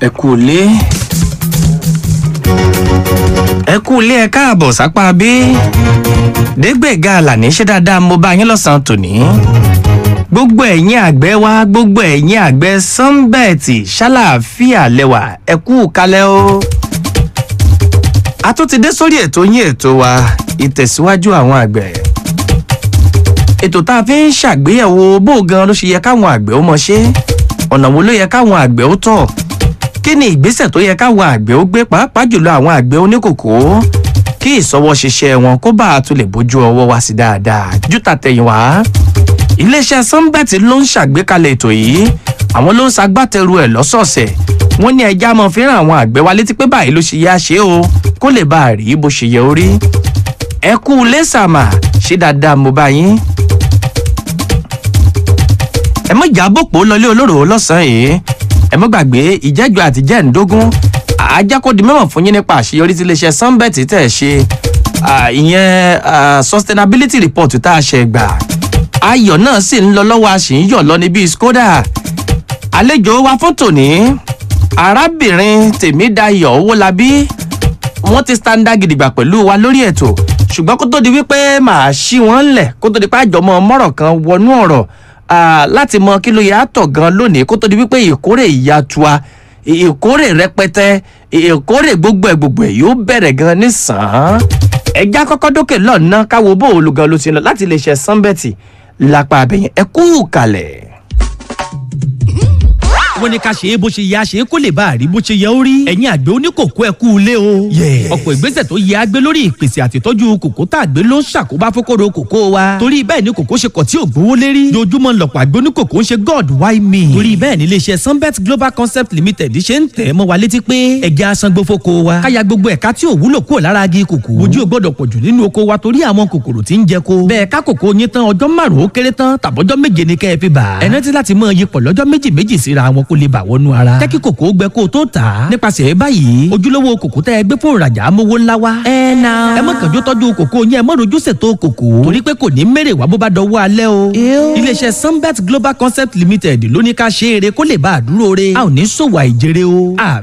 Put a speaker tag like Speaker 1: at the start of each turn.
Speaker 1: ẹ kú ilé ẹ kú ilé ẹ káàbọ̀ sápá bí dégbèga àlàní ṣe dáadáa mo bá yín lọ́sàn-án tòní gbogbo ẹ̀yin àgbẹ̀ wa gbogbo ẹ̀yin àgbẹ̀ sunbẹ́ẹ̀tì ṣàlàáfíà lẹ́wà ẹ kú kalẹ̀ o a tún ti dé sórí ètò yín ètò wa ìtẹ̀síwájú àwọn àgbẹ̀ ètò tá a fi ń ṣàgbéyẹ̀wò bó gan ló ṣe yẹ káwọn àgbẹ̀ ó mọ ṣe ọ̀nà wo ló yẹ káwọn àgbẹ̀ ó tọ̀ kí ni ìgbésẹ̀ tó yẹ káwọn àgbẹ̀ ó gbé pàápàá jùlọ àwọn àgbẹ̀ oníkòkó kí ìsọwọ́ ṣiṣẹ́ wọn kó bá a tún lè bójú ọwọ́ wá sí dáadáa jù tàtẹ̀yìnwá iléeṣẹ́ sunbet ló ń ṣàgbékalẹ̀ ètò yìí àwọn ló ń ṣagbátẹrù ẹ̀ lọ́sọ̀ọ̀sẹ̀ wọ́n ní ẹja mọ̀ fẹ́ràn àwọn àgbẹ̀ wa létí pé báyìí ló ṣe yá ṣe o kó lè bá a rí bó ṣe yẹ orí ẹ kú lẹ́sàmà ṣé dáadáa mo bá yín ẹ mọ ìjà bòpò lọlé olóró lọ́sàn-án yìí ẹ mọ gbàgbé ìjẹ́jọ́ àti jẹ́ǹdógún ajákòdì mẹ́wọ̀n fún yín nípa àṣeyọrí tí iléeṣẹ́ sunbet tẹ̀ ṣe ìyẹn sustainability report tá a ṣe gbà ayọ̀ náà sì ń lọ lọ́wọ́ a sì ń yọ̀ lọ níbi skoda àlejò wa fún tòní arábìnrin tèmídayọ̀ owólabí wọ́n ti standa gidigba pẹ̀lú wa lórí ètò ṣùgbọ́n kó tó di wípé màá ṣí wọn lẹ̀ kó tó di pé àjọmọ́ mọ́rọ̀ kan wọnú ọ̀rọ̀ láti mọ kí ló yẹ àtọ̀ gan lónìí kó tó di wípé ìkórè ìyatua ìkórè rẹpẹtẹ ìkórè gbogbo ẹ̀ gbogbo ẹ̀ yóò bẹ̀rẹ̀ gan nísàn-án ẹja kọ́kọ́ dókè lọ́nà káwo bó olùgan ló ti lọ láti lè ṣe sanbẹ́tì lápá abẹ́yẹn ẹ kú kalẹ̀
Speaker 2: wọ́n ní ká ṣe é bó ṣe yẹ a ṣe é kó lè bá a rí bó ṣe yẹ ó rí. ẹ̀yin àgbẹ̀ oníkòkó ẹ kú ilé o. ọ̀pọ̀ ìgbésẹ̀ tó yẹ agbé lórí ìpèsè àtìtọ́jú kòkó tá a gbé ló ń ṣàkóbá fókòrò kòkó wa. torí bẹ́ẹ̀ ni kòkó ṣe kọ̀ tí ò gbówó lérí. dojúmọ́ lọ̀pọ̀ àgbẹ̀ oníkòkó ń ṣe god why me. torí bẹ́ẹ̀ ni iléeṣẹ́ sunbet global concept limited ṣe ń tẹ̀ mọ́ wa létí pé ẹja asangbó fóko wa. káya gbogbo ẹ̀ka tí ò wúlò kúrò lára agi kòkó. ojú ò gbọ́dọ̀ pọ̀jù nínú oko wa torí àwọn kòkòrò tí ń jẹ ko. bẹ́ẹ̀ ká kòkó yín tán ọjọ́ márùn-ún ó kéré tán tàbọ́jọ́ méje ni kẹ́ ẹ fi bà. ẹ rántí láti mọ iyipọ̀ lọ́jọ́ méjì méjì síra wọn kó lè bà wọnú ara jẹ́ kí kòkó gbẹ kó o tó tà á. nípasẹ̀ báyìí ojúlówó kòkó tẹ́ ẹ gbé fún ìrajà amówó ńlá wa. ẹ na. ẹ mọ̀ kànjú tọ́jú kòkó yẹn ẹ mọ̀ rojú ṣètò kòkó. torí pé kò ní mèrè wá bó bá dọwọ́ alẹ́ o. iléeṣẹ́ sunbet global concept limited ló ní ká ṣe eré kó lè bá a dúró re. a ò ní ṣòwò àìjèrè o.